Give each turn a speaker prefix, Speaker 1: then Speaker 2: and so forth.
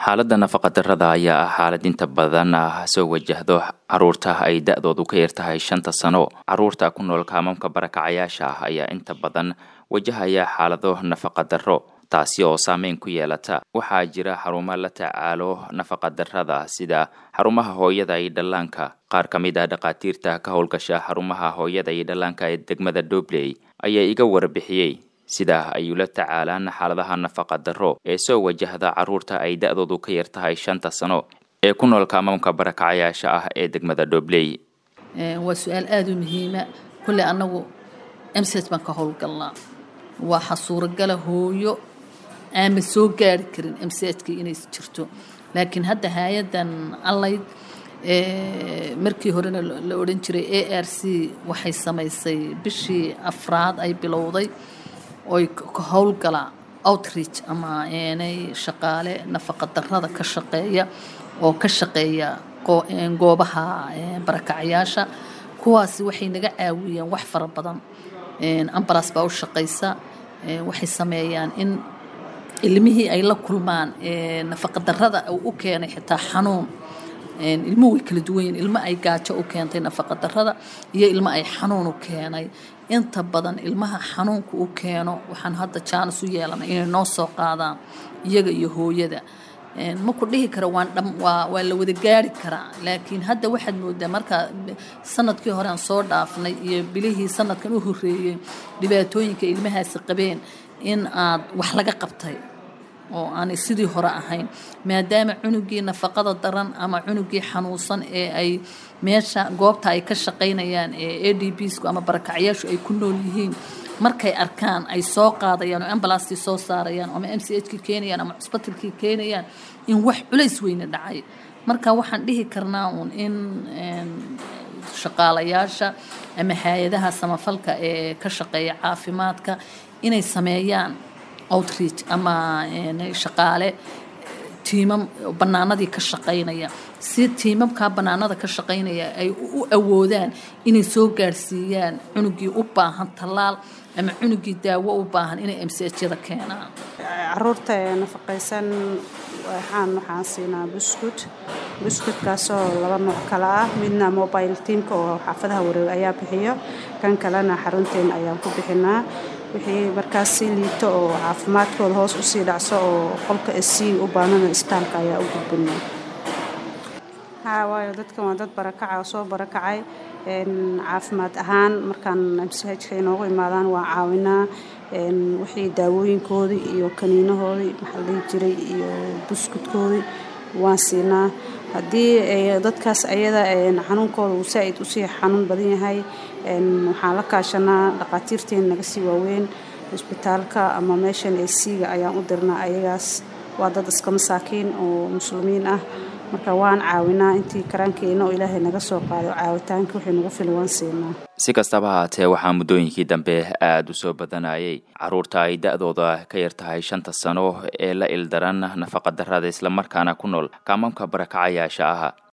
Speaker 1: xaaladda nafaqadarrada ayaa ah xaalad inta badan soo wajahdo caruurta ay da-doodu ka yar tahay shanta sano caruurta ku nool kaamamka barakacayaasha ah ayaa inta badan wajahaya xaalado nafaqadarro taasi oo saameyn ku yeelata waxaa jira xarumo la tacaalo nafaqadarrada sida xarumaha hooyada iyo dhallaanka qaar ka mid ah dhakhaatiirta ka howlgasha xarumaha hooyada iyo dhallaanka ee degmada dobley ayaa iga warbixiyey sida ay ula tacaalaan xaaladaha nafaqadarro ee soo wajahda caruurta ay da-doodu ka yar tahay shanta sano ee ku nool kaamamka barakacayaasha ah ee degmada dobley
Speaker 2: waa su-aal aada u muhiima kulle annagu msed baan ka howlgalnaa waxaa suuragala hooyo aama soo gaari karin msejka inay jirto laakiin hadda hay-adan allayd markii horena la odhan jiray a r c waxay samaysay bishii afraad ay bilowday oy ka howlgala outreach ama eenay shaqaale nafaqadarrada ka shaqeeya oo ka shaqeeya goobaha barakacayaasha kuwaasi waxay naga caawiyeen wax fara badan ambalas baa u shaqaysa waxay sameeyaan in ilmihii ay la kulmaan nafaqadarrada u keenay xitaa xanuun ilmuhu way kala duwan yihin ilmo ay gaajo u keentay nafaqadarrada iyo ilmo ay xanuun u keenay inta badan ilmaha xanuunka u keeno waxaan hadda jaanis u yeelanay inay noo soo qaadaan iyaga iyo hooyada ma ku dhihi kara waan dham waa waa la wada gaari karaa laakiin hadda waxaad moodaa markaa sanadkii hore aan soo dhaafnay iyo bilihii sanadkan u horreeyey dhibaatooyinka ilmahaasi qabeen in aad wax laga qabtay oo aanay sidii hore ahayn maadaama cunugii nafaqada daran ama cunugii xanuunsan ee ay meesha goobta ay ka shaqaynayaan ee a d bsku ama barakacyaashu ay ku nool yihiin markay arkaan ay soo qaadayaan oo ambalastii soo saarayaan ama m c h ki keenayaan ama cusbatalkii keenayaan in wax culays weyne dhacay marka waxaan dhihi karnaa uun in shaqaalayaasha ama hay-adaha samafalka ee ka shaqeeya caafimaadka inay sameeyaan outreach ama shaqaale tiimam bannaanadii ka shaqaynaya si tiimamkaa bannaanada ka shaqaynaya ay u awoodaan inay soo gaarsiiyaan cunugii u baahan tallaal ama cunugii daawo u baahan inay msjyada keenaan
Speaker 3: caruurta nafaqaysan waxaan waxaan siinaa buskut buskutkaasoo laba nooc kale ah midna mobile teamka oo xaafadaha wareeg ayaa bixiyo kan kalena xarunteen ayaan ku bixinaa wixii markaas sii liito oo caafimaadkooda hoos usii dhacso oo qolka sii u baanana istaalka ayaa u gudbinaa haa waayo dadkan waa dad barakaca oo soo barakacay caafimaad ahaan markaan msahajka inoogu imaadaan waa caawinaa wixii daawooyinkoodii iyo kaniinahoodii maxaa la dhihi jiray iyo buskudkoodii waan siinaa haddii dadkaas ayada xanuunkooda uu saa-id usii xanuun badan yahay waxaan la kaashanaa dhaqaatiirteen naga sii waaweyn cisbitaalka ama meeshan esiga ayaan u dirnaa ayagaas waa dad iska masaakiin oo muslimiin ah marka waan caawinaa intii karaankeena oo ilaahay naga soo qaado caawitaanka wixii nagu fil waan siinaa
Speaker 1: si kastaba haatee waxaa muddooyinkii dambe aada u soo badanayay caruurta ay da-dooda ka yar tahay shanta sano ee la ildaran nafaqadarrada islamarkaana ku nool kaamamka barakacayaasha ah